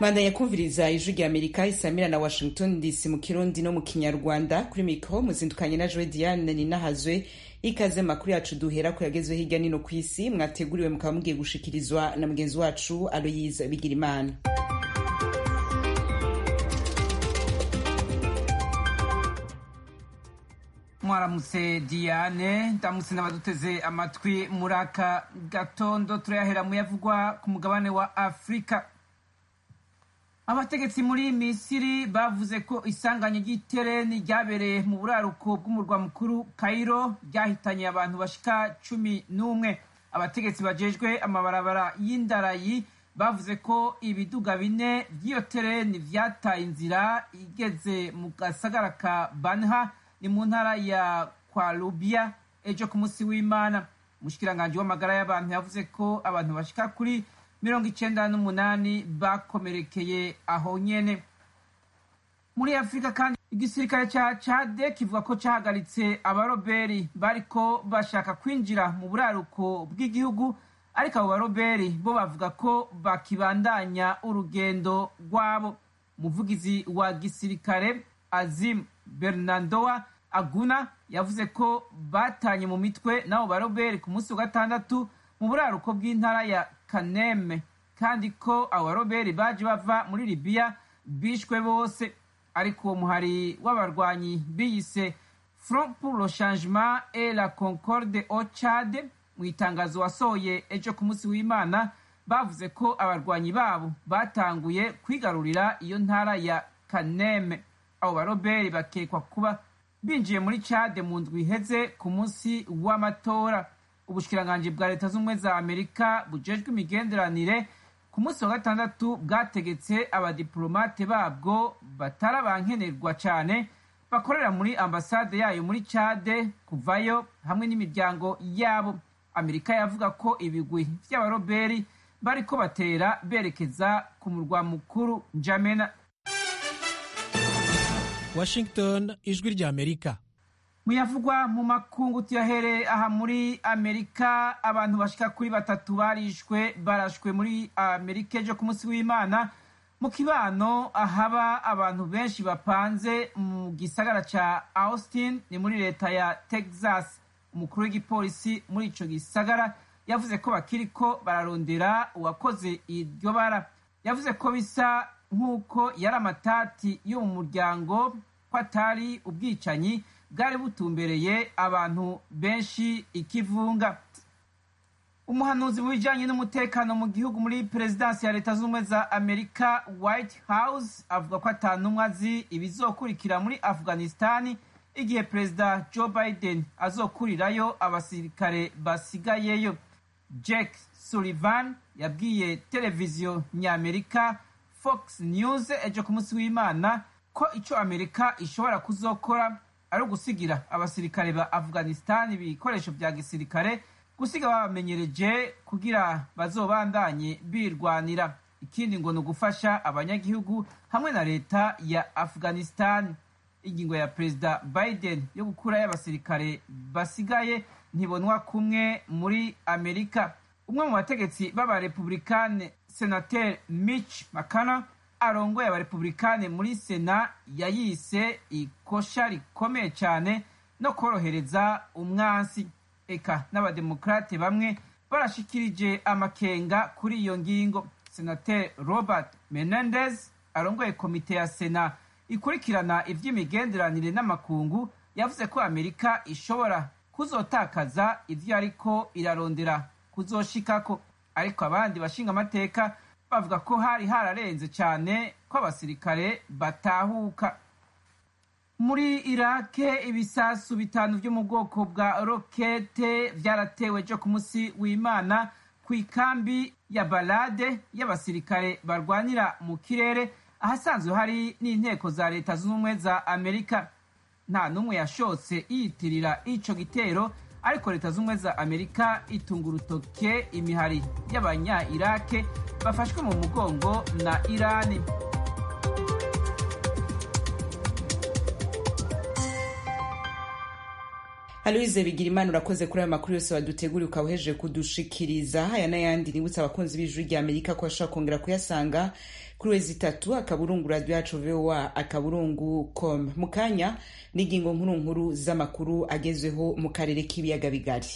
bandanya kumviriza ijwi rya amerika isamira na washington dc mu kirundi no mu kinyarwanda kuri mikro muzindukanye na joe diane ninahazwe ikaze makuru yacu duhera ko yagezwe hirya nino ku isi mwateguriwe mukaba mugiye gushikirizwa na mugenzi wacu aloyise bigirimana mwaramutse diane ndamutse n'abaduteze amatwi muri aka gatondo turayahera mu yavugwa ku mugabane wa afurika abategetsi muri misiri bavuze ko isanganya ry'itereni ryabereye mu buraruko bw'umurwa mukuru kairo ryahitanye abantu bashika cumi n'umwe abategetsi bajejwe amabarabara y'indarayi bavuze ko ibiduga bine by'iyo tereni vyataye inzira igeze mu gasagara ka banha ni mu ntara ya kwarubiya ejo ku munsi w'imana umushikiranganji w'amagara y'abantu yavuze ko abantu bashika kuri mirongo icenda n'umunani bakomerekeye aho nyene muri afurika kandi igisirikare ca cade kivuga ko cahagaritse abaroberi bariko bashaka kwinjira mu buraruko bw'igihugu ariko abo baroberi bo bavuga ko bakibandanya urugendo rwabo umuvugizi wa gisirikare azim bernardoa aguna yavuze ko batanye mu mitwe n'abo baroberi ku munsi wa gatandatu mu buraruko bw'intara ya kaneme kandi ko abo baroberi baje bava muri libiya bishwe bose ariko uwo muhari w'abarwanyi biyise front pour le changement et la concorde au chad mu itangazo wasohoye ejo ku munsi w'imana bavuze ko abarwanyi babo batanguye kwigarurira iyo ntara ya kaneme abo baroberi bakekwa kuba binjiye muri cade mu ndwi iheze ku munsi w'amatora ubushikiranganji bwa leta z'ubumwe za amerika bujejwe imigenderanire ku munsi wa gatandatu bwategetse abadiplomate babwo batari abankenerwa cane bakorera muri ambasade yayo muri cade kuvayo hamwe n'imiryango yabo amerika yavuga ko ibigwi vy'abaroberi bariko batera berekeza ku murwa mukuru njamena washington ijwi rya amerika muyavugwa mu makungu tuyahere aha muri amerika abantu bashika kuri batatu barishwe barashwe muri amerika ejo ku munsi w'imana mu kibano ahaba abantu benshi bapanze mu gisagara ca austin ni muri leta ya texas umukuru w'igipolisi muri ico gisagara yavuze ko bakiriko bararondera uwakoze iryo bara yavuze ko bisa nk'uko yari amatati yo mu muryango ko atari ubwicanyi bwari butumbereye abantu benshi ikivunga umuhanuzi mu bijanye n'umutekano mu gihugu muri perezidansi ya leta z'ubumwe za amerika white house avuga ko atanumwe azi ibizokurikira muri afghanistani igihe perezida joe biden azokurirayo abasirikare basigayeyo jack sullivan yabwiye televiziyo nyamerika fox news ejo ku munsi w'imana ko ico amerika ishobora kuzokora ari ugusigira abasirikare ba afghanistan ibikoresho vya gisirikare gusiga babamenyereje kugira bazobandanye birwanira ikindi ngo ni ugufasha abanyagihugu hamwe na leta ya afghanistan ingingo ya perezida biden yo gukurayo abasirikare basigaye ntibonwa kumwe muri amerika umwe mu bategetsi b'abarepublikane senateri mitch mcconnell arongoye abarepublikane muri sena yayise ikosha rikomeye cyane no korohereza umwansi eka n'abademokrate bamwe barashikirije amakenga kuri iyo ngingo senateri robert menendez arongoye komite ya sena ikurikirana ivy'imigenderanire n'amakungu yavuze ko amerika ishobora kuzotakaza ivyo ariko irarondera kuzoshikako ariko abandi bashinga amateka bavuga ko hari hararenze cyane ko abasirikare batahuka muri irake ibisasu bitanu vyo mu bwoko bwa rokete vyaratewe ejo ku munsi w'imana ku ikambi ya balade y'abasirikare barwanira mu kirere ahasanzwe hari n'inteko za leta zunze ubumwe za amerika nta n'umwe yashotse yiyitirira ico gitero ariko leta z'ubumwe za amerika itunga urutoke imihari y'abanya irake bafashwe mu mugongo na irani aloise bigira imana urakoze kuri ayo makuru yose waduteguriye ukaba uhejeje kudushikiriza aya n'ayandi nibutse abakunzi b'ijwi rya amerika ko bashobora kongera kuyasanga kuri wezi itatu akaburungu radio yacu voa akaburungu com mu kanya n'ingingo nkuru nkuru z'amakuru agezweho mu karere k'ibiyaga bigari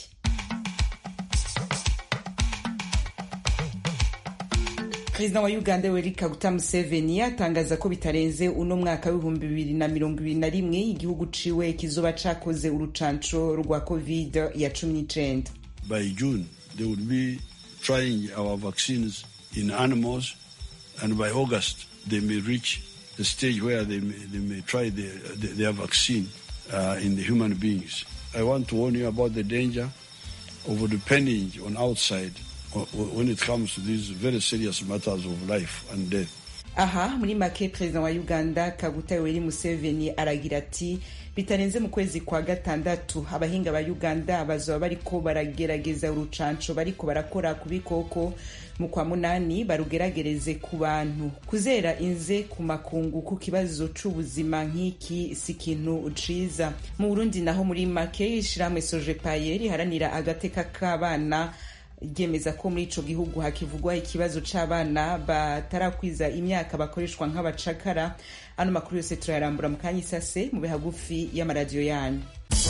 perezida wa uganda yoweri kaguta museveni atangaza ko bitarenze uno mwaka w'ibihumbi bibiri na mirongo ibiri na rimwe igihugu ciwe kizoba cakoze urucanco rwa covid ya cumi n'icenda by june they would be trying our vaccines in animals and by august they may reach the stage where they may, they may try the, the, their vaccine uh, in the human beings i want to warn you about the danger of depending on outside when it comes to these very serious matters of life and death. aha muri make perezida wa uganda kaguta yoweri museveni aragira ati bitarenze mu kwezi kwa gatandatu abahinga ba uganda bazoba bariko baragerageza urucanco bariko barakora ku bikoko mu kwa munani barugeragereze ku bantu kuzera inze ku makungu ku kibazo c'ubuzima nk'iki si ikintu ciza mu burundi naho muri make ishirahamwe sojepaye riharanira agateka k'abana ryemeza ko muri ico gihugu hakivugwa ikibazo c'abana batarakwiza imyaka bakoreshwa nk'abacakara ano makuru yose turayarambura mu kanya isase mu bihagufi y'amaradiyo yanyu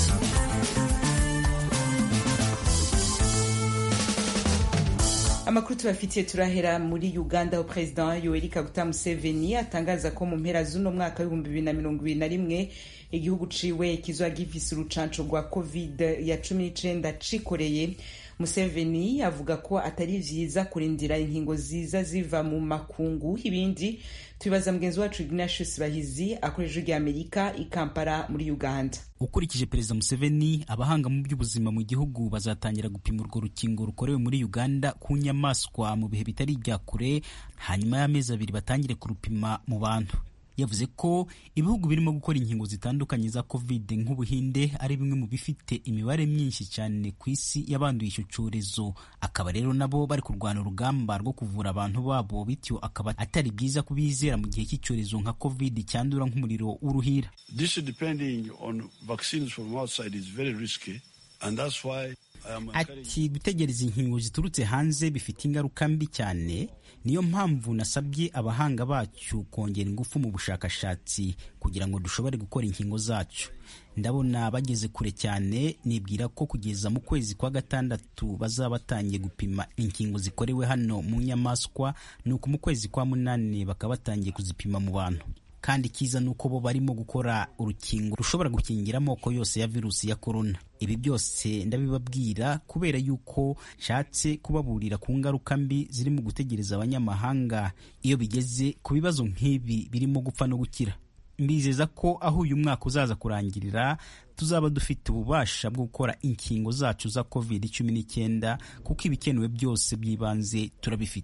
amakuru tubafitiye turahera muri uganda aho perezida yoweri kaguta museveni atangaza ko mu mpera z'uno mwaka w'ibihumbi bibiri na mirongo ibiri na rimwe igihugu ciwe kizoba gifise urucanco rwa covid ya cumi n'icenda cikoreye museveni avuga ko atari vyiza kurindira inkingo ziza ziva mu makungu ibindi tubibaza mugenzi wacu ignatius bahizi akoresha rya amerika i kampala muri uganda ukurikije perezida museveni abahanga mu by'ubuzima mu gihugu bazatangira gupima urwo rukingo rukorewe muri uganda ku nyamaswa mu bihe bitari ibya kure hanyuma y'amezi abiri batangire kurupima mu bantu yavuze ko ibihugu birimo gukora inkingo zitandukanye za covid nk'ubuhinde ari bimwe mu bifite imibare myinshi cyane ku isi y'abanduye icyo cyorezo akaba rero nabo bari kurwana urugamba rwo kuvura abantu babo bityo akaba atari byiza kubizera mu gihe cy'icyorezo nka covid cyandura nk'umuriro w'uruhira This depending on vaccines from outside is very risky and that's why ati gutegereza inkingo ziturutse hanze bifite ingaruka mbi cyane niyo mpamvu nasabye abahanga bacu kongera ingufu mu bushakashatsi kugira ngo dushobore gukora inkingo zacu ndabona bageze kure cyane nibwira ko kugeza mu kwezi kwa gatandatu bazaba batangiye gupima inkingo zikorewe hano mu nyamaswa nuko mu kwezi kwa munani bakaba batangiye kuzipima mu bantu kandi icyiza ni uko bo barimo gukora urukingo rushobora gukingira amoko yose ya virusi ya korona ibi byose ndabibabwira kubera yuko nshatse kubaburira ku ngaruka mbi ziri mu gutegereza abanyamahanga iyo bigeze ku bibazo nk'ibi birimo gupfa no gukira mbizeza ko aho uyu mwaka uzaza kurangirira tuzaba dufite ububasha bwo gukora inkingo zacu za covid cumi n'icyenda kuko ibikenewe byose by'ibanze turabifite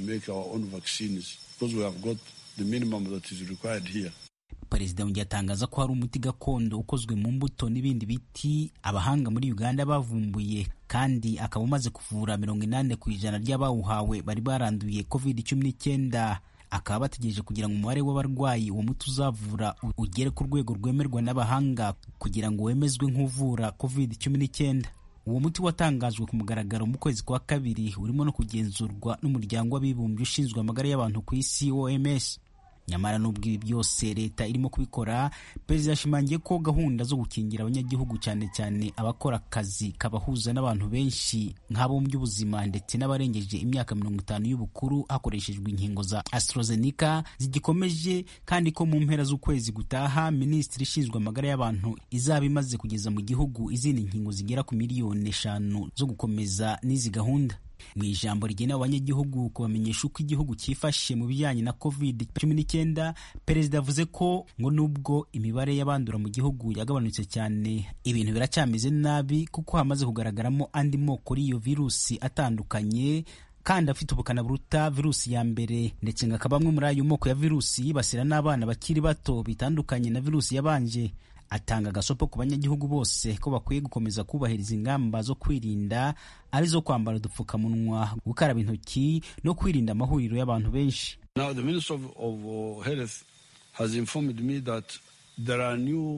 the minimum that is required here. perezida yongeye atangaza ko hari umuti gakondo ukozwe mu mbuto n'ibindi biti abahanga muri uganda bavumbuye kandi akaba umaze kuvura mirongo inani ku ijana ry'abawuhawe bari baranduye covid cumi n'icyenda akaba bategereje kugira ngo umubare w'abarwayi uwo muti uzavura ugere ku rwego rwemerwa n'abahanga kugira ngo wemezwe nk'uvura covid cumi n'icyenda uwo muti watangajwe ku mugaragaro mu kwezi kwa kabiri urimo no kugenzurwa n'umuryango w'abibumbye ushinzwe amagara y'abantu ku isi oms nyamara n'ubwo ibi byose leta irimo kubikora perezida yashimangiye ko gahunda zo gukingira abanyagihugu cyane cyane abakora akazi kabahuza n'abantu benshi nk'abo mu by'ubuzima ndetse n'abarengeje imyaka mirongo itanu y'ubukuru hakoreshejwe inkingo za AstraZeneca zigikomeje kandi ko mu mpera z'ukwezi gutaha minisitiri ishinzwe amagara y'abantu izaba imaze kugeza mu gihugu izindi nkingo zigera ku miliyoni eshanu zo gukomeza n'izi gahunda mu ijambo rigenewe abanyagihugu kubamenyesha uko igihugu cyifashe mu bijyanye na covid cumi n'icyenda perezida yavuze ko ngo nubwo imibare y'abandura mu gihugu yagabanutse cyane ibintu biracyameze nabi kuko hamaze kugaragaramo andi moko y'iyo virusi atandukanye kandi afite ubukana buruta virusi ya mbere ndetse ngo akaba amwe muri ayo moko ya virusi yibasira n'abana bakiri bato bitandukanye na virusi yabanje atanga agasopo ku banyagihugu bose ko bakwiye gukomeza kubahiriza ingamba zo kwirinda arizo kwambara udupfukamunwa gukaraba intoki no kwirinda amahuriro y'abantu benshi Now the Minister of, of uh, Health has informed me that there are new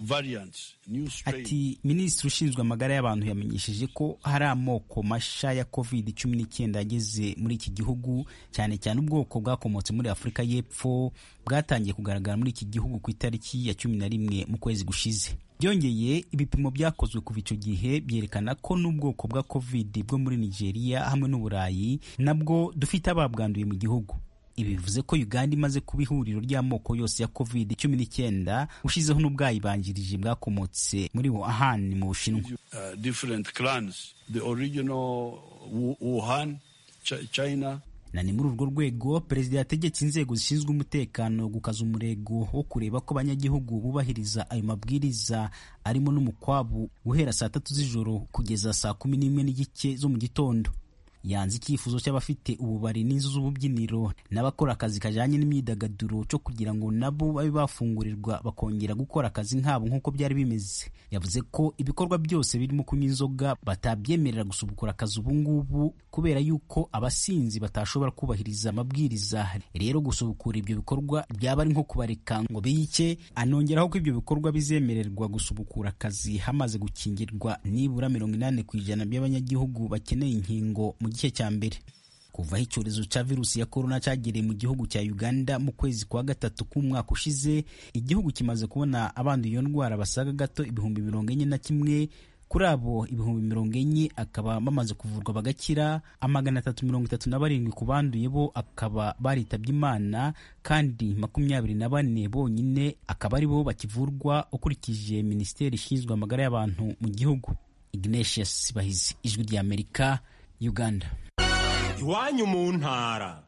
variants, new strains. ati minisitiri ushinzwe amagara y'abantu yamenyesheje ko hari amoko masha ya covid cumi n'icyenda yageze muri iki gihugu cyane cyane ubwoko bwakomotse muri afurika y'epfo bwatangiye kugaragara muri iki gihugu ku itariki ya cumi na rimwe mu kwezi gushize byongeye ibipimo byakozwe kuva icyo gihe byerekana ko n'ubwoko bwa covid bwo muri nigeria hamwe n'uburayi nabwo dufite ababwanduye mu gihugu ibi bivuze ko uganda imaze kuba ihuriro ry'amoko yose ya covid cumi n'icyenda ushizeho n'ubwayibanjirije bwakomotse muri wuhan mu bushinwa uh, different clans. The original Wu- Wuhan, Ch- China, na ni muri urwo rwego perezida yategetse inzego zishinzwe umutekano gukaza umurego wo kureba ko abanyagihugu bubahiriza ayo mabwiriza arimo n'umukwabu guhera saa tatu z'ijoro kugeza saa kumi n'imwe n'igice zo mu gitondo yanze icyifuzo cy'abafite ububari n'inzu z'ububyiniro n'abakora akazi kajyanye n'imyidagaduro cyo kugira ngo nabo babe bafungurirwa bakongera gukora akazi nkabo nk'uko byari bimeze yavuze ko ibikorwa byose birimo kunywa inzoga batabyemerera gusubukura akazi ubu ngubu kubera yuko abasinzi batashobora kubahiriza amabwiriza rero gusubukura ibyo bikorwa byaba ari nko kubareka ngo biyice anongeraho ko ibyo bikorwa bizemererwa gusubukura akazi hamaze gukingirwa nibura mirongo inani ku ijana by'abanyagihugu bakeneye inkingo mu gice cya mbere kuva aho icyorezo cya virusi ya korona cyagereye mu gihugu cya uganda mu kwezi kwa gatatu k'umwaka ushize igihugu kimaze kubona abanduye iyo ndwara basaga gato ibihumbi mirongo enye na kimwe kuri abo ibihumbi mirongo enye akaba bamaze kuvurwa bagakira amagana atatu mirongo itatu na barindwi ku banduye bo akaba baritabye imana kandi makumyabiri na bane bonyine akaba ari bo bakivurwa ukurikije minisiteri ishinzwe amagara y'abantu mu gihugu ignatius bahizi ijwi ry'amerika uganda iwanyu mu ntara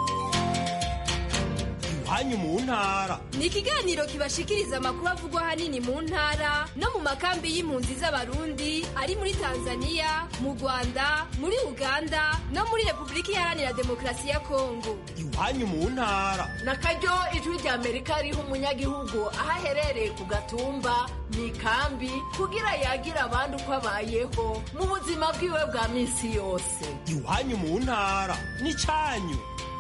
iwanyu mu ntara ni ikiganiro kibashikiriza amakuru avugwa ahanini mu ntara no mu makambi y'impunzi z'abarundi ari muri tanzania mu rwanda muri uganda no muri repubulika iharanira demokarasi ya kongo iwanyu mu ntara na karyo ijwi rya amerika riha umunyagihugu aho aherereye ku gatumba mu ikambi kugira yagira abandi uko abayeho mu buzima bwiwe bwa minsi yose iwanyu mu ntara n'icyanyu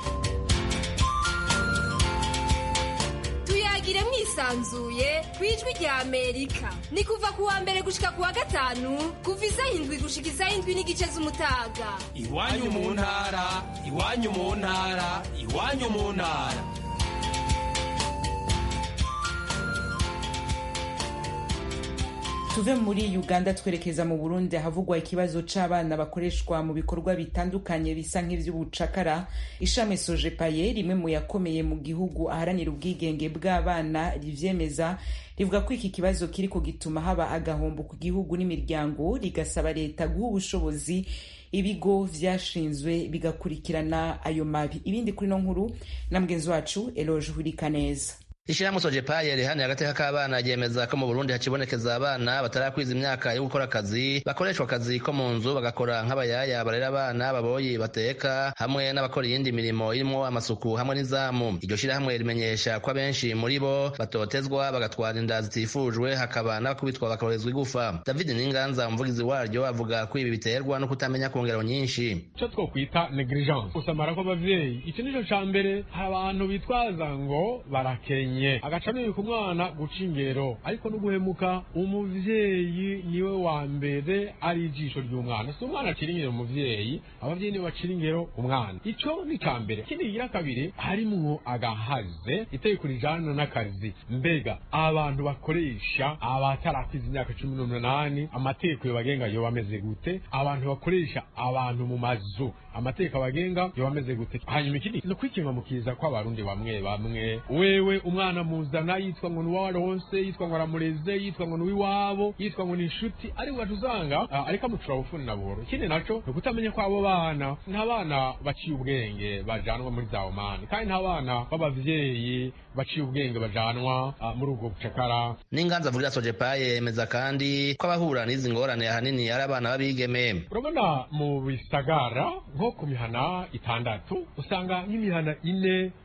tuyagire mwisanzuye ku ijwi rya amerika ni kuva ku wa mbere gushika ku wa gatanu kuva isaha indwi gushika isaha indwi n'igice z'umutaga iwanyu mu ntara iwanyu mu ntara iwanyu mu ntara tuve muri uganda twerekeza mu burundi ahavugwa ikibazo c'abana bakoreshwa mu bikorwa bitandukanye bisa nk'ivy'ubucakara ishami sojepaye rimwe mu yakomeye mu gihugu aharanira ubwigenge bw'abana rivyemeza rivuga ko iki kibazo kiriko gituma haba agahombo ku gihugu n'imiryango rigasaba leta guha ubushobozi ibigo vyashinzwe bigakurikirana ayo mabi ibindi kuri no nkuru na mugenzi wacu eloge hurikaneza Ishirahamwe Sojepaye rihani agateka k'abana ryemeza ko mu Burundi hakibonekeza abana batarakwiza imyaka yo gukora akazi bakoreshwa akazi ko mu nzu bagakora nk'abayaya barera abana baboyi bateka hamwe n'abakora iyindi mirimo irimo amasuku hamwe n'izamu iryo shirahamwe rimenyesha ko abenshi muri bo batotezwa bagatwara inda zitifujwe hakaba n'abakubitwa bakorezwa igufa David Ninganza umuvugizi waryo avuga ko ibi biterwa no kutamenya ku ngero nyinshi icyo twokwita negligence gusamara kw'abavyeyi iki nico ca mbere hari abantu bitwaza ngo barakenye agaca nibika umwana guca ingero ariko no guhemuka umuvyeyi niwe wa mbere ari ijisho ry'umwana si umwana acira ingero umuvyeyi abavyeyi nibo bacira ingero umwana ico ni ca mbere ikindi kigira kabiri harimwo agahaze itegeko rijana n'akazi mbega abantu bakoresha abatarakiza imyaka cumi n'umunani amategeko yobagenga yoba ameze gute abantu bakoresha abantu mu mazu amategeko abagenga yoba ameze gute hanyuma ikindi ni ukwikinga mu kiza kw'abarundi bamwe bamwe wewe umwana muzana yitwa ngo ni uwaronse yitwa ngo aramureze yitwa ngo ni uw'iwabo yitwa ngo ni inshuti ariko ugaca usanga ah, ariko amucura bufuni na buhoro ikindi naco ni ukutamenya ko abo bana nta bana baciye ubwenge bajanwa muri za omani kandi nta bana b'abavyeyi baciye ubwenge bajanwa ah, muri ubwo bucakara Ninganza avugira Sojepaye yemeza kandi ko abahura n'izi ngorane ahanini ari abana b'abigeme urabona mu bisagara nko ku mihana itandatu usanga nk'imihana ine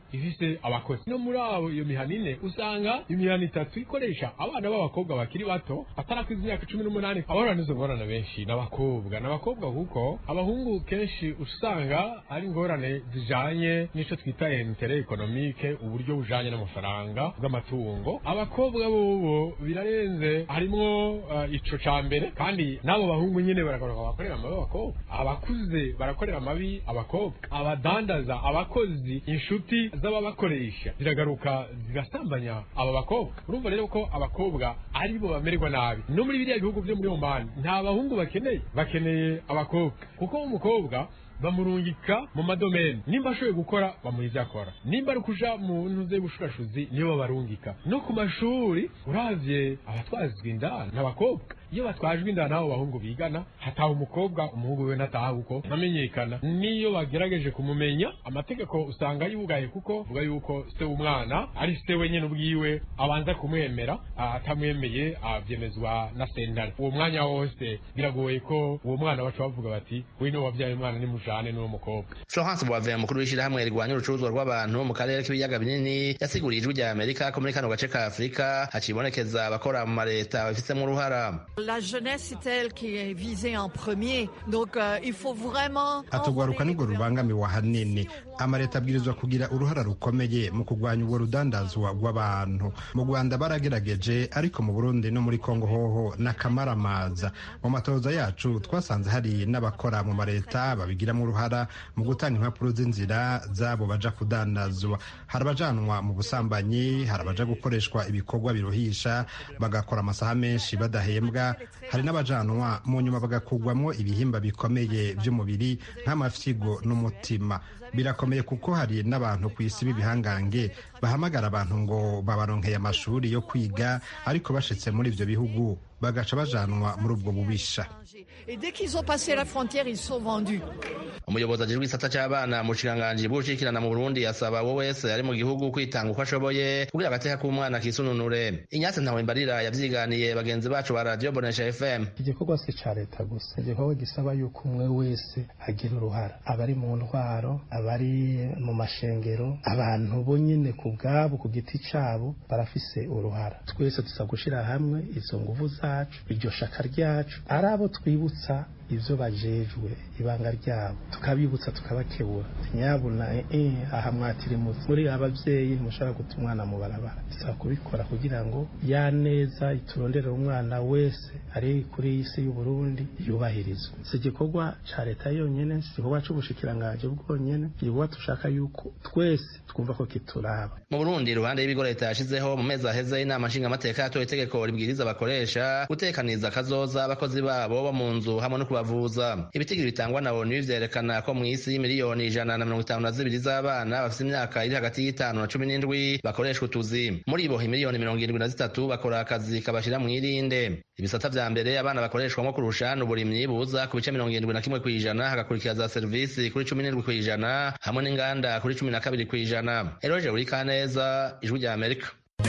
ifise abakozi no muri abo iyo mihana ine usanga imihana itatu ikoresha abana b'abakobwa bakiri bato batarakwiza imyaka cumi n'umunani abahura n'izo ngorane benshi n'abakobwa n'abakobwa kuko abahungu kenshi usanga ari ingorane zijanye n'ico twita intere ekonomike uburyo bujanye n'amafaranga bw'amatungo abakobwa bobo birarenze harimwo uh, ico ca mbere kandi n'abo bahungu nyene baragaruka bakorera amabi abakobwa abakuze barakorera amabi abakobwa abadandaza abakozi inshuti z'ababakoresha ziragaruka zigasambanya aba bakobwa urumva rero ko abakobwa aribo bamererwa nabi no muri biriya bihugu vyo muri omani nta bahungu bakeneye bakeneye abakobwa kuko umukobwa bamurungika mu madomeni nimba ashoboye gukora bamuha ivyo akora nimba ari kuja mu ntuze y'ubushurashuzi nibo babarungika no ku mashuri uravye abatwazwa inda n'abakobwa iyo batwajwe inda n'abo bahungu bigana hataha umukobwa umuhungu we ntataha kuko ntamenyekana niyo bagerageje kumumenya amategeko usanga yugaye kuko vuga yuko se w'umwana ari se wenyene ubwiwe abanza kumwemera atamwemeye avyemezwa na sentare uwo mwanya wose biragoye ko uwo mwana baca bavuga bati wino wavyaye umwana ni mujane n'uwo mukobwa florence boivin mukuru w'ishirahamwe rirwanya urucuruzwa rw'abantu mu karere k'ibiyaga binini yasiguriye ijwi rya amerika ko muri kano gace ka afurika hacibonekeza abakora mu mareta babifitemo uruhara La jeunesse c'est elle qui est visée en premier donc euh, il faut vraiment atugwaruka nirwo rubangamiwe ahanini amareta abwirizwa kugira uruhara rukomeye mu kurwanya ubwo rudandazwa rw'abantu mu rwanda baragerageje ariko mu burundi no muri kongo hoho n'akamaramaza mu matoza yacu twasanze hari n'abakora mu mareta babigiramo uruhara mu gutanga impapuro z'inzira z'abo baja kudandazwa hari abajanwa mu busambanyi hari abaja gukoreshwa ibikorwa biruhisha bagakora amasaha menshi badahembwa hari n'abajanwa mu nyuma bagakugwamo ibihimba bikomeye by'umubiri nk'amafyigo n'umutima birakomeye kuko hari n'abantu ku isi b'ibihangange bahamagara abantu ngo babaronkeye amashuri yo kwiga ariko bashitse muri ibyo bihugu bagaca bajanwa muri ubwo bubisha et dès qu'ils ont passé la frontière ils sont vendus umuyobozi ajejwe igisata c'abana mu bushikiranganji bw'ubushikirana mu burundi yasaba uwo wese ari mu gihugu kwitanga uko ashoboye kugira agateka k'umwana kisununure inyatsi ntawe mbarira yavyiganiye bagenzi bacu ba radio bonesha fm igikorwa si ca leta gusa igikorwa gisaba yuko umwe wese agira uruhara abari mu ntwaro abari mu mashengero abantu bo nyene ku bwabo ku giti cabo barafise uruhara twese tuza gushira hamwe izo nguvu zacu iryo shaka ryacu ari abo twibutsa ivyo bajejwe ibanga ryabo tukabibutsa tukabakebura nyabuna eh aha mwatirimutse muri abavyeyi mushaka guta umwana mu barabara bisaba kubikora kugira ngo ya neza iturondere umwana wese ari kuri iyi si y'u Burundi yubahirizwe si igikorwa ca leta yonyene si igikorwa c'ubushikiranganje bwonyene igikorwa tushaka yuko twese twumva ko kituraba mu burundi iruhande y'ibigo leta yashizeho mu mezi aheze inama nshingamateka yatoye itegeko ribwiriza abakoresha gutekaniza akazoza abakozi babo bo mu nzu hamwe no kubavuza ibitigiri bitangwa na onu vyerekana ko mw'isi miliyoni ijana na mirongo itanu na zibiri z'abana bafite imyaka iri hagati y'itanu na cumi n'indwi bakoreshwa utuzi muri bo imiliyoni mirongo irindwi na zitatu bakora akazi kabashira mw'irinde ibisata vya mbere abana bakoreshwamo kurusha n'uburimyi buza ku bice mirongo irindwi na kimwe kw'ijana hagakurikira za serivisi kuri cumi n'indwi kw'ijana hamwe n'inganda kuri cumi na kabiri kw'ijana eroje buri kaneza ijwi rya amerika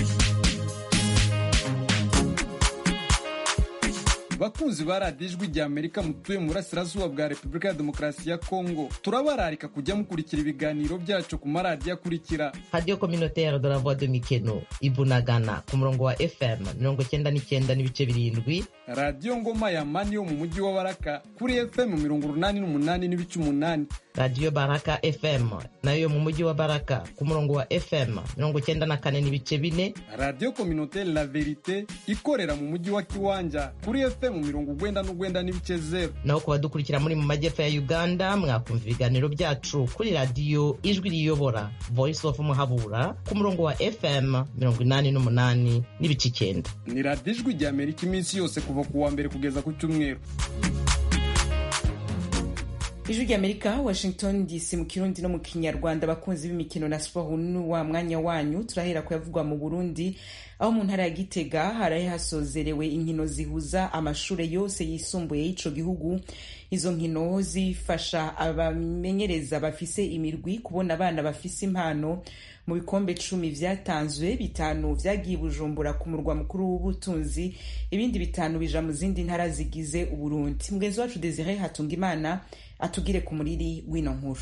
bakunzi ba radiyo ijwi rya amerika mutuye mu burasirazuba bwa repubulika ya demokarasi ya kongo turabararika kujya mukurikira ibiganiro byacu ku maradiyo akurikira radiyo communautaire de la voix de mikeno ibunagana ku murongo wa fm mirongo cyenda n'icyenda n'ibice birindwi radiyo ngoma ya mani yo mu mujyi wa baraka kuri fm mirongo urunani n'umunani n'ibice umunani radiyo baraka fm nayo yo mu mujyi wa baraka ku murongo wa fm mirongo cyenda na kane n'ibice bine radiyo communautaire la verite ikorera mu mujyi wa kiwanja kuri fm mirongo ugwenda n'ugwenda n'ibice zero naho ku badukurikira muri mu majyepfo ya uganda mwakumva ibiganiro byacu kuri radiyo ijwi riyobora voice of muhabura ku murongo wa fm mirongo inani n'umunani n'ibice icyenda ni radiyo ijwi rya amerika iminsi yose kuva ku wa mbere kugeza ku cyumweru ijwi rya amerika washington dc mu kirundi no mu kinyarwanda abakunzi b'imikino na siporo ni wa mwanya wanyu turahera kuyavugwa mu burundi aho mu ntara ya gitega haraye hasozerewe inkino zihuza amashuri yose yisumbuye y'ico gihugu izo nkino zifasha abamenyereza bafise imirwi kubona abana bafise impano mu bikombe cumi vyatanzwe bitanu vyagiye bujumbura ku murwa mukuru w'ubutunzi ibindi bitanu bija mu zindi ntara zigize uburundi mugenzi wacu desire hatunga imana atugire ku muriri w'ino nkuru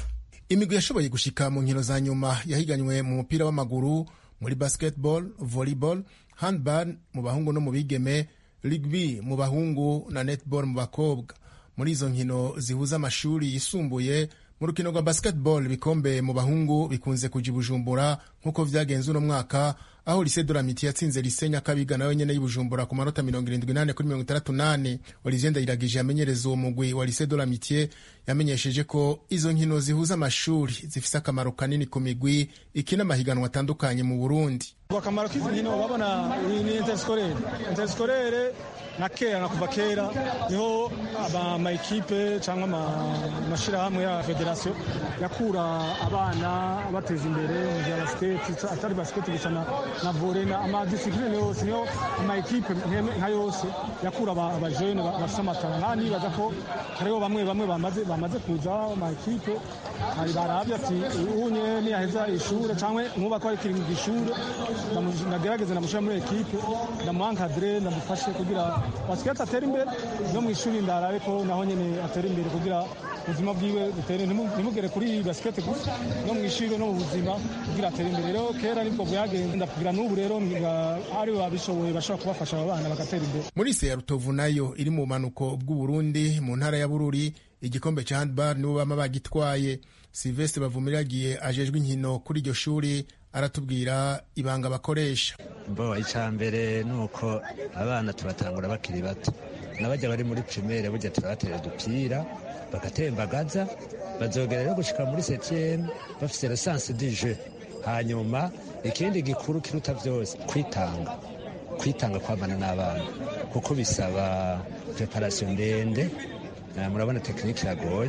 imigwi yashoboye gushika mu nkino za nyuma yahiganywe mu mupira w'amaguru muri basketball volleyball handball mu bahungu no mu bigeme rugby mu bahungu na netball mu bakobwa muri izo nkino zihuza amashuri yisumbuye mu rukino rwa basketball ibikombe mu bahungu bikunze kuja i bujumbura nk'uko vyagenze uno mwaka aho lise doramiti yatsinze lise nyakabiga nawe nyene y'ibujumbura ku manota mirongo irindwi nane kuri mirongo itandatu nane olivier ndayiragije yamenyereza uwo mugwi wa lise doramitiye yamenyesheje ko izo nkino zihuza amashuri zifise akamaro kanini ku migwi ikina amahiganwa atandukanye mu burundi akamaro k'izi nkino babona ni interskolere interskolere na kera na kuva kera niho amayikipe cyangwa amashyirahamwe ya federasiyo yakura abana bateza imbere mu bya basiketi atari basiketi gusa na vore na amadisipurine yose niho amayikipe nka yose yakura abajene bafite amatara nta nibaza ko hariho bamwe bamwe bamaze kuza amayikipe hari barabye ati unye niyaheza ishuri cyangwa nkuba ko ari kiri mu ishuri ndagerageze ndamushyira muri ekipe ndamuhankadire ndamufashe kugira basiketi atera imbere no mu ishuri ndarabe ko naho nyine atera imbere kugira ubuzima bwiwe butere ntimugere kuri iyi basiketi gusa no mu ishuri no mu buzima kugira atere imbere rero kera nibwo bwagenze ndakugira n'ubu rero ari babishoboye bashobora kubafasha aba bana bagatera imbere muri se ya rutovu nayo iri mu bumanuko bw'uburundi mu ntara ya bururi igikombe cya handball nibo bama bagitwaye silvestre bavumiragiye ajejwe inkino kuri iryo shuri aratubwira ibanga bakoresha bo icya mbere ni uko abana tubatangura bakiri bato n'abajya bari muri primaire burya turabatera udupira bagatembagaza bazogera rero gushika muri septieme bafise lesanse du jeu hanyuma ikindi gikuru kiruta byose kwitanga kwitanga kwabana n'abana kuko bisaba preparation ndende murabona tekinike iragoye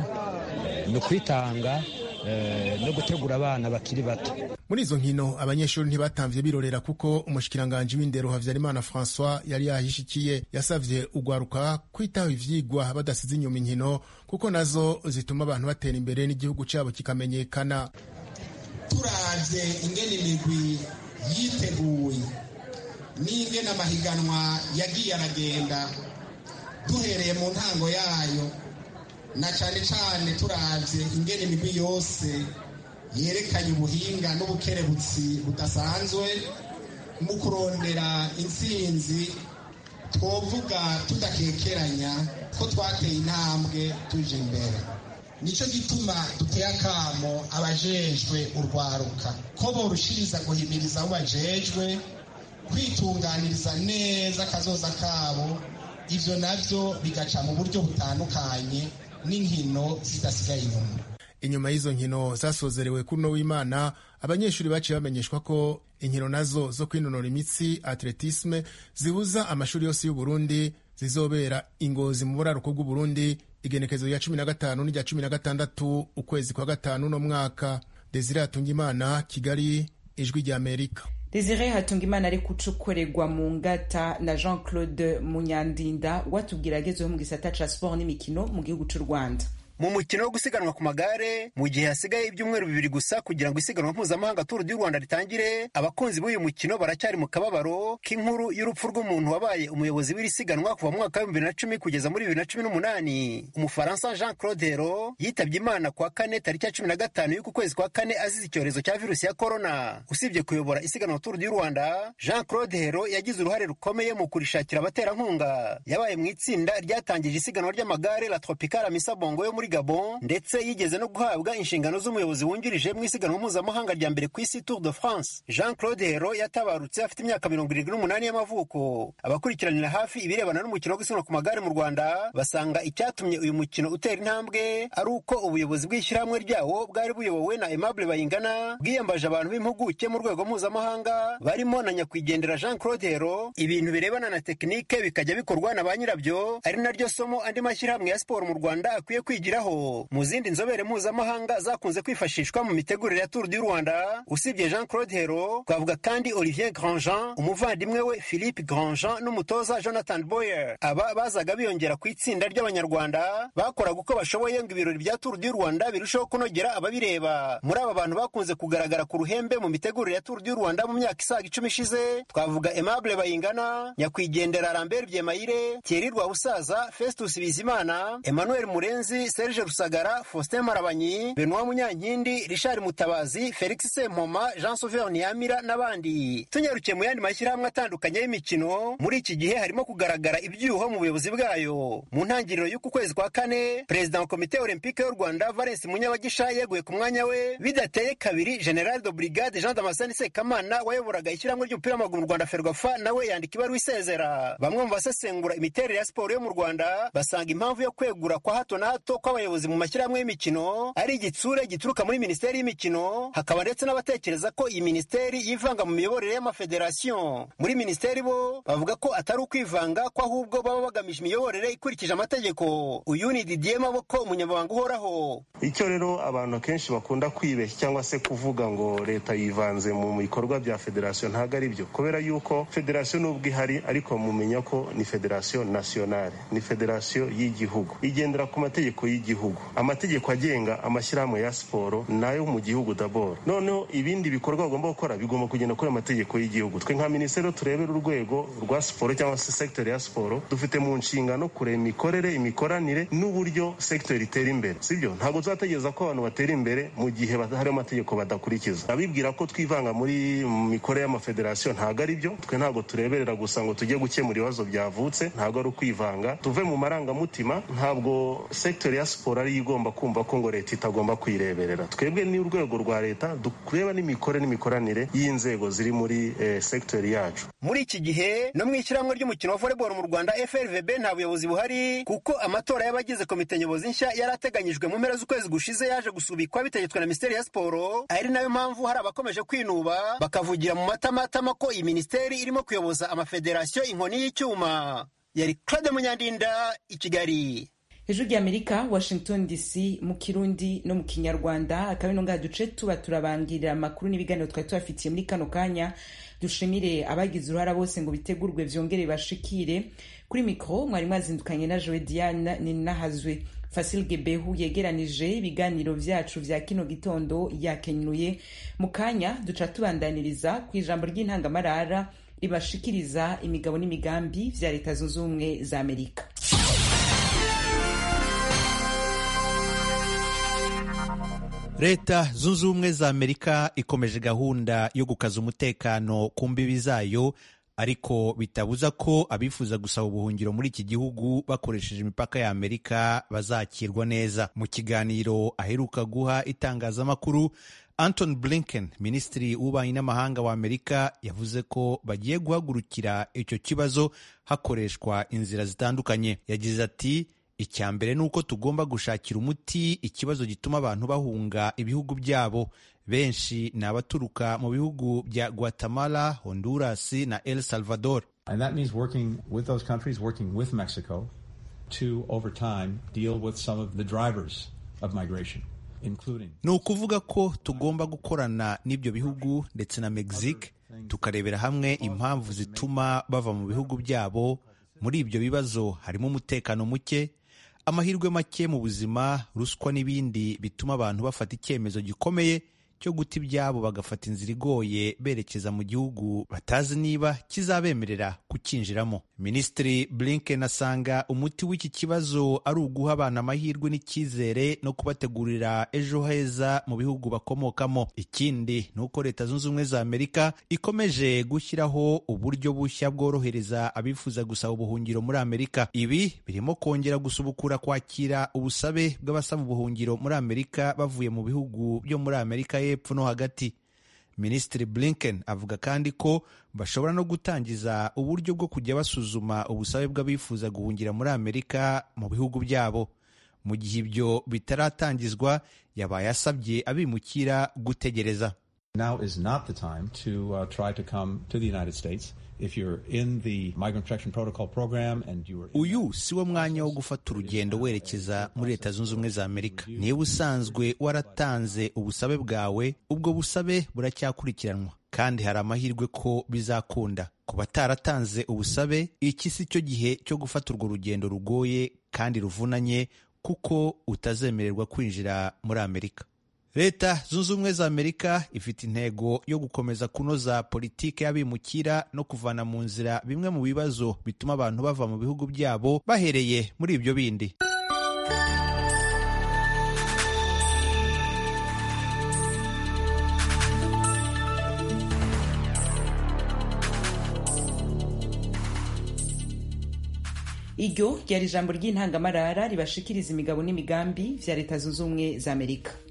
ni ukwitanga no gutegura abana bakiri bato muri izo nkino abanyeshuri ntibatamvye birorera kuko umushikiranganji w'indero havyarimana françois yari yahishikiye yasavye ugwaruka kwitaho ivyigwa badasize inyuma inkino kuko nazo zituma abantu batera imbere n'igihugu cabo kikamenyekana turavye ingene imigwi yiteguye n'ingene amahiganwa yagiye aragenda duhereye mu ntango yayo na cane cane turavye ingene imigwi yose yerekanye ubuhinga n'ubukerebutsi budasanzwe mu kurondera intsinzi twovuga tudakekeranya ko twateye intambwe tuje imbere nicyo gituma duteye akamo abajejwe urwaruka ko borushiriza guhimiriza abo bajejwe kwitunganiriza neza akazoza kabo ivyo navyo bigaca mu buryo butandukanye n'inkino zidasigaye inyuma inyuma y'izo nkino zasozerewe kuri uno w'imana abanyeshuri baciye bamenyeshwa ko inkino nazo zo kwinonora imitsi atletisme zihuza amashuri yose y'uburundi zizobera ingozi mu buraruko bw'uburundi igenekezo rya cumi na gatanu n'irya cumi na gatandatu ukwezi kwa gatanu no mwaka desire hatungimana kigali ijwi rya amerika desire hatungimana ari gucukorerwa mu ngata na jean claude munyandinda watubwira agezeho mu gisata ca sport n'imikino mu gihugu c'u rwanda mu mukino wo gusiganwa ku magare mu gihe hasigaye ibyumweru bibiri gusa kugira ngo isiganwa mpuzamahanga turu du rwanda ritangire abakunzi b'uyu mukino baracyari mu kababaro k'inkuru y'urupfu rw'umuntu wabaye umuyobozi w'iri siganwa kuva mu mwaka w'ibihumbi bibiri na cumi kugeza muri bibiri na cumi n'umunani umufaransa jean claude hero yitabye imana kuwa kane tariki ya cumi na gatanu y'uku kwezi kwa kane azize icyorezo cya virusi ya korona usibye kuyobora isiganwa turu du rwanda jean claude hero yagize uruhare rukomeye mu kurishakira abaterankunga yabaye mu itsinda ryatangije isiganwa ry'amagare la tropicale amisa bongo yo muri Gabon ndetse yigeze no guhabwa inshingano z'umuyobozi wungirije mu isiganwa mpuzamahanga rya mbere ku isi Tour de France Jean Claude Hero yatabarutse afite imyaka mirongo irindwi n'umunani y'amavuko abakurikiranira hafi ibirebana n'umukino wo gusiganwa ku magare mu Rwanda basanga icyatumye uyu mukino utera intambwe ari uko ubuyobozi bw'ishyirahamwe ryawo bwari buyobowe na Aimable Bayingana bwiyambaje abantu b'impuguke mu rwego mpuzamahanga barimo na nyakwigendera Jean Claude Hero ibintu birebana na tekinike bikajya bikorwa na ba nyirabyo ari naryo somo andi mashyirahamwe ya siporo mu Rwanda akwiye kwigiraho mu zindi nzobere mpuzamahanga zakunze kwifashishwa mu mitegurire ya Tour du Rwanda usibye Jean Claude Hero twavuga kandi Olivier Grandjean umuvandimwe we Philippe Grandjean n'umutoza Jonathan Boyer aba bazaga biyongera ku itsinda ry'abanyarwanda bakoraga uko bashoboye ngo ibirori bya Tour du Rwanda birusheho kunogera ababireba muri aba bantu bakunze kugaragara ku ruhembe mu mitegurire ya Tour du Rwanda mu myaka isaga icumi ishize twavuga Aimable Bayingana nyakwigendera Lambert Byemayire Thierry Rwabusaza Festus Bizimana Emmanuel Murenzi serge rusagara faustin marabanyi benoit munyankindi richard mutabazi felix sempoma jean sauveur niyamira n'abandi tunyarukiye mu yandi mashyirahamwe atandukanye y'imikino muri iki gihe harimo kugaragara ibyuho mu buyobozi bwayo mu ntangiriro y'uku kwezi kwa kane perezida wa komite olympique y'u rwanda valens munyabagisha yeguye ku mwanya we bidateye kabiri general de brigade jean damascene sekamana wayoboraga ishyirahamwe ry'umupira w'amaguru mu rwanda ferwafa nawe yandika ibaruwa isezera bamwe mu basesengura imiterere ya siporo yo mu rwanda basanga impamvu yo kwegura kwa hato na hato kw'abayobozi mu mashyirahamwe y'imikino ari igitsure gituruka muri minisiteri y'imikino hakaba ndetse n'abatekereza ko iyi minisiteri yivanga mu miyoborere y'amafederasiyo muri minisiteri bo bavuga ko atari ukwivanga ko ahubwo baba bagamije imiyoborere ikurikije amategeko uyu ni didier maboko umunyamabanga uhoraho icyo rero abantu akenshi bakunda kwibeshya cyangwa se kuvuga ngo leta yivanze mu bikorwa bya federasiyo ntabwo ari byo kubera yuko federasiyo nubwo ihari ariko mumenya ko ni federasiyo nasiyonale ni federasiyo y'igihugu igendera ku mategeko y'igihugu amategeko agenga amashyirahamwe ya siporo nayo mu gihugu daboro noneho ibindi bikorwa bagomba gukora bigomba kugenda kuri amategeko y'igihugu twe nka minisiteri turebera urwego rwa siporo cyangwa se sekiteri ya siporo dufite mu nshingano kureba imikorere imikoranire n'uburyo sekiteri itera imbere sibyo ntabwo tuzategereza ko abantu batera imbere mu gihe hari amategeko badakurikiza abibwira ko twivanga muri mikorere y'amafederasiyo ntabwo ari byo twe ntabwo tureberera gusa ngo tujye gukemura ibibazo byavutse ntabwo ari ukwivanga tuve mu marangamutima ntabwo sekiteri ya siporo ariyo igomba kumva ko ngo leta itagomba kuyireberera twebwe ni urwego rwa leta tureba n'imikorere n'imikoranire y'inzego ziri muri eh, sekiteri yacu muri iki gihe no mu ishyirahamwe ry'umukino wa volleyball mu rwanda frvb nta buyobozi buhari kuko amatora y'abagize komite nyobozi nshya yari ateganyijwe mu mpera z'ukwezi gushize yaje gusubikwa bitegetswe na minisiteri ya siporo ari nayo mpamvu hari abakomeje kwinuba bakavugira mu matamatama ko iyi minisiteri irimo kuyoboza amafederasiyo inkoni y'icyuma yari claude munyandinda i kigali hejuru ry'amerika washington dc mu kirundi no mu kinyarwanda akaba ino ngaha duce tuba turabangirira amakuru n'ibiganiro twari tubafitiye muri kano kanya dushimire abagize uruhara bose ngo bitegurwe vyongere bashikire kuri mikoro mwari mwazindukanye na jowe diane ninahazwe fasil gebehu yegeranije ibiganiro vyacu vya kino gitondo yakenyuye mu kanya duca tubandaniriza ku ijambo ry'intangamarara ribashikiriza imigabo n'imigambi vya leta zunze ubumwe za amerika leta zunze ubumwe za amerika ikomeje gahunda yo gukaza umutekano ku mbibi zayo ariko bitabuza ko abifuza gusaba ubuhungiro muri iki gihugu bakoresheje imipaka ya amerika bazakirwa neza mu kiganiro aheruka guha itangazamakuru anton blinken minisitiri w'ububanyi n'amahanga wa amerika yavuze ko bagiye guhagurukira icyo kibazo hakoreshwa inzira zitandukanye yagize ati icya mbere ni uko tugomba gushakira umuti ikibazo gituma abantu bahunga ibihugu byabo benshi ni abaturuka mu bihugu bya guatemala honduras na el salvador And that means working with those countries, working with Mexico to, over time, deal with some of the drivers of migration, including. ni ukuvuga ko tugomba gukorana n'ibyo bihugu ndetse na mexique tukarebera hamwe impamvu zituma bava mu bihugu byabo muri ibyo bibazo harimo umutekano muke amahirwe make mu buzima ruswa n'ibindi bituma abantu bafata icyemezo gikomeye cyo guta ibyabo bagafata inzira igoye berekeza mu gihugu batazi niba kizabemerera kukinjiramo minisitiri blinken asanga umuti w'iki kibazo ari uguha abana amahirwe n'icyizere no kubategurira ejo heza mu bihugu bakomokamo ikindi ni uko leta zunze ubumwe za amerika ikomeje gushyiraho uburyo bushya bworohereza abifuza gusaba ubuhungiro muri amerika ibi birimo kongera gusubukura kwakira ubusabe bw'abasaba ubuhungiro muri amerika bavuye mu bihugu byo muri amerika y'epfo no hagati minisitiri blinken avuga kandi ko bashobora no gutangiza uburyo bwo kujya basuzuma ubusabe bw'abifuza guhungira muri amerika mu bihugu byabo mu gihe ibyo bitaratangizwa yabaye asabye abimukira gutegereza Now is not the time to uh, try to come to the United States. If you're in the Migrant Protection Protocol program and you are uyu si wo mwanya wo gufata urugendo werekeza muri leta zunze ubumwe za amerika niba usanzwe waratanze ubusabe bwawe ubwo busabe buracyakurikiranwa kandi hari amahirwe ko bizakunda ku bataratanze ubusabe iki si cyo gihe cyo gufata urwo rugendo rugoye kandi ruvunanye kuko utazemererwa kwinjira muri amerika leta zunze ubumwe za amerika ifite intego yo gukomeza kunoza politiki y'abimukira no kuvana mu nzira bimwe mu bibazo bituma abantu bava mu bihugu byabo bahereye muri ibyo bindi iryo ryari ijambo ry'intangamarara ribashikiriza imigabo n'imigambi vya leta zunze ubumwe za amerika